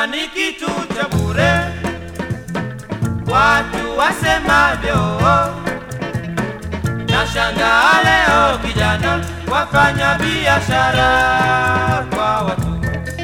Heshima ni kitu cha bure, watu wasemavyo. Nashangaa leo kijana wafanya biashara kwa watu,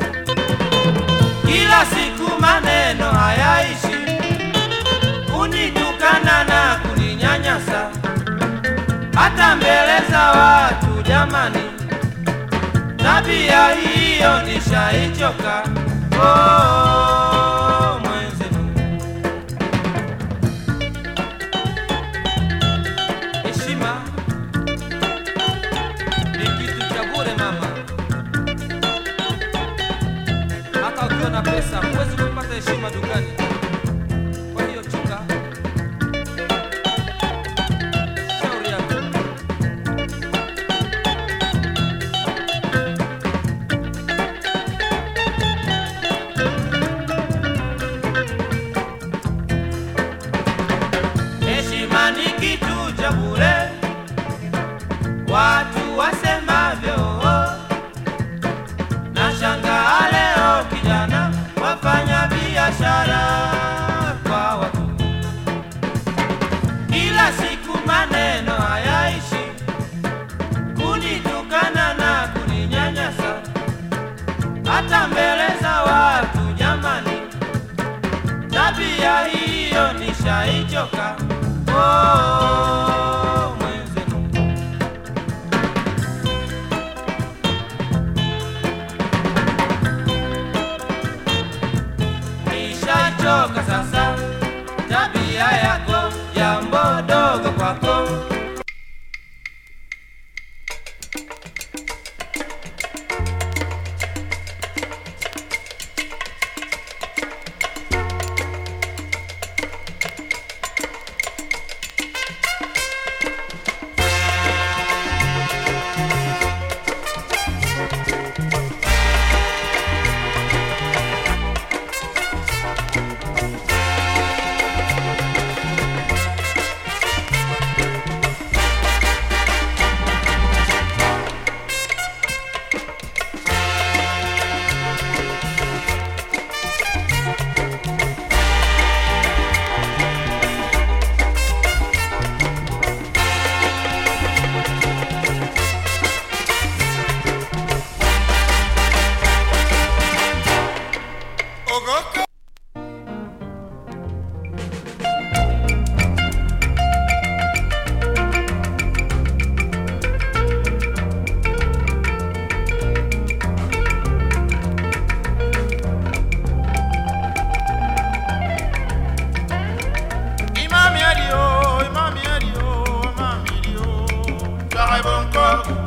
kila siku maneno hayaishi, kunitukana na kuninyanyasa hata mbele za watu. Jamani, tabia hiyo nishaichoka. Oh, mwenzenu, heshima ni kitu cha bure mama, hata ukiwa na pesa huwezi kupata heshima dukani. Kwa hiyo chunga shauri yako. Heshima ni kitu cha bure, watu wasemavyo. Nashangaa leo kijana wafanya biashara kwa watu, kila siku maneno hayaishi, kunitukana na kuninyanyasa hata mbele za watu. Jamani, tabia hiyo nishaichoka. Oh, mwenzenu. Nishachoka sasa tabia yako, jambo dogo kwako Ogoka. Imami adio, imami adio, imami adio. Sarai bonko.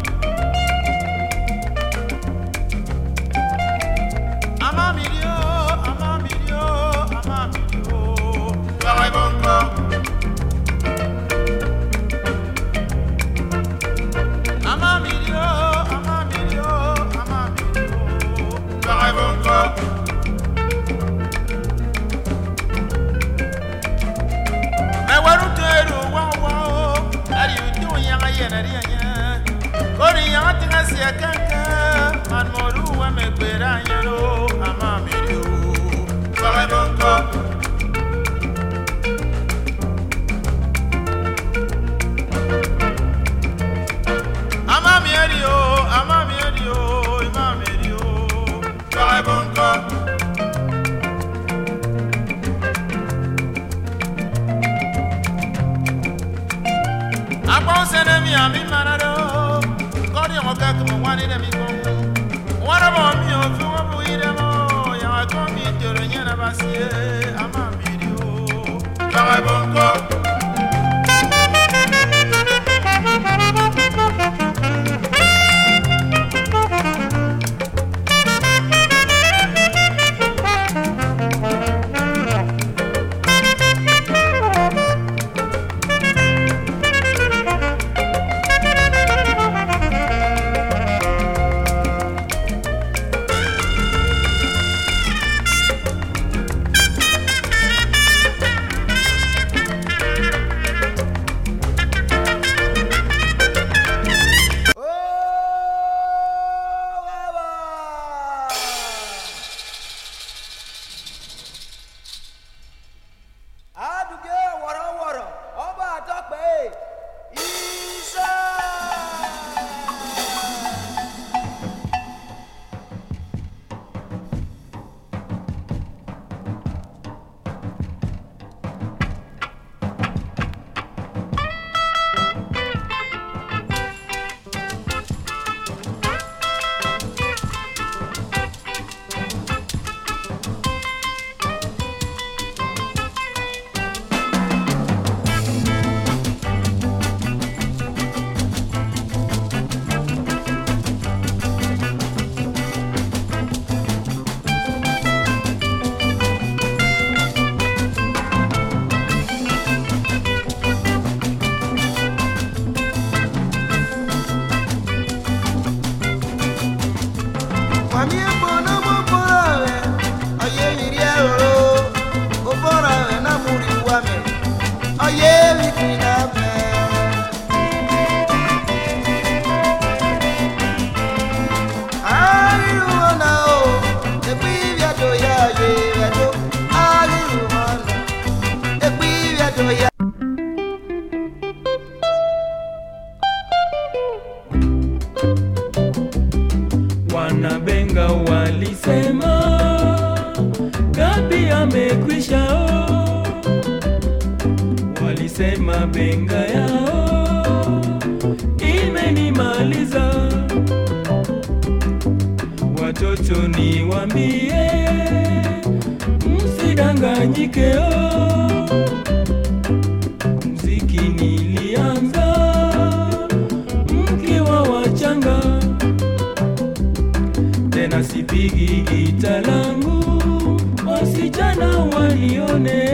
Amami adio, amami adio, amami adio. Sarai bonko. Amami adio, amami adio, amami adio. Sarai bonko. Mewaruteru wawa o, ari utu yanga yena rianya. Kori yanga tinga siya kanka, man moru wa mekwera nyaro amamiru. Sare bonko. Amami adio, amami adio, imami adio. Sare bonko. Akpɔ sɛnɛ mi ami mana do, kɔdi ŋɔ kɛ kɛmɛ wani dɛ mi kɔn. Wɔrɔ mɔ mi o fi wɔ bu yi dɛ mɔ, yaŋa kɔ mi toro nyɛnɛ ba si ye, ama mi di o. Baga bɔ nkɔ. Mami bono mo borawe, oye miria oro, o borawe na muri wame, oye mikina me. Ariwana o, ebi viado ya ye viado, ariwana, ebi viado ya. Wanabenga walisema Gabi amekwisha oh. Walisema benga yao imenimaliza. Watoto niwambie, msidanganyike oh. Mziki nilianza mkiwa wachanga tena sipigi gita langu, wasichana wanione.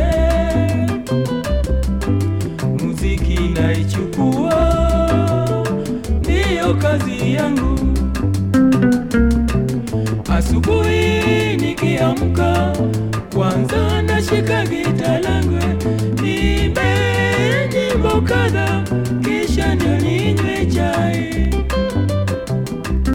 Muziki naichukua, ndiyo kazi yangu. Asubuhi nikiamka, kwanza nashika gita langu, nimbe nyimbo kadha